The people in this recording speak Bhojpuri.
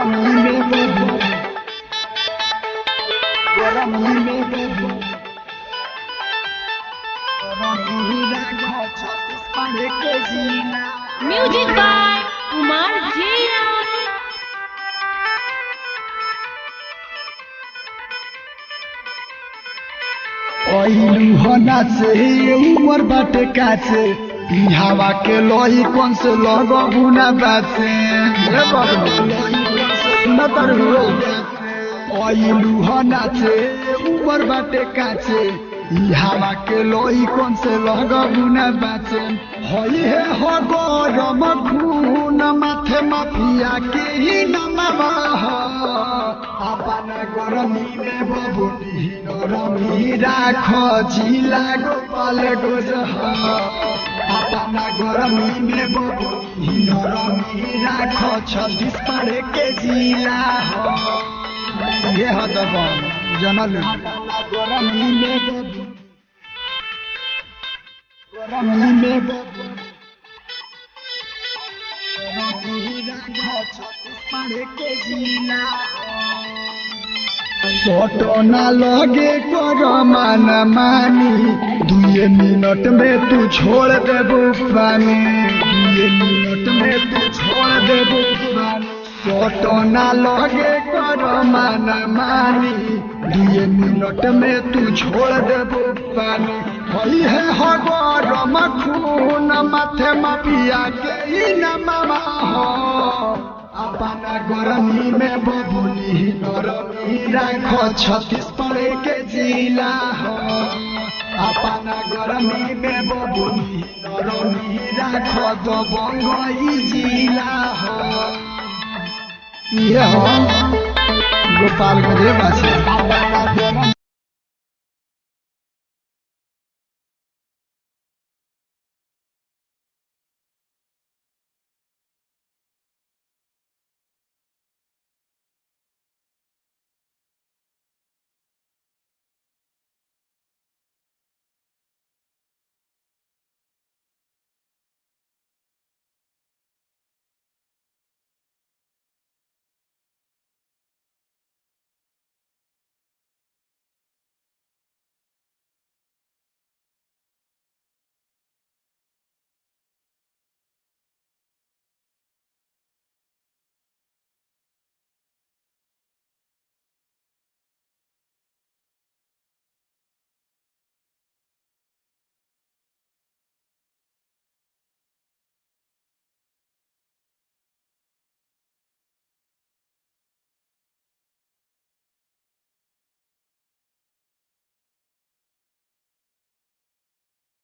गरमी में बबू गरमी में बबू गरमी राखो छत्तीस पारे के जिला म्यूजिक बाय कुमार जिया ओइलू हो नाचे उमर बाटे काचे ई हवा के लोही कौन से लगो बुना बाचे हे बाबू न तर ओइलू हो नाचे उमर बाटे काचे ई हवा के लोही कौन से लगो बुना बाचे होई है हो गरम खून माथे माफिया के ही नमवा हो अपना गरमी में बबुनी नरमी राख जिला गोपाल गोजह अपना गरमी में बबुनी नरमी राख छत्तीस पारे के जिला हो ये हो तो जनल अपना गरमी में बबू गरमी में बबू फोटो ना लगे कर मान मानी दुए मिनट में तू छोड़ देबो पानी दुए मिनट में तू छोड़ देबो पानी फोटो ना लगे कर मान मानी दुए मिनट में तू छोड़ देबो पानी होई है हो गरम खून माथे मापिया के ही न मामा हो अपना गरमी में बबुनी नरमी राखो छत्तीस पड़े के जिला हो अपना गरमी में बबुनी नरमी राखो दो बंगई जिला हो ये हो गोपालगंज बासी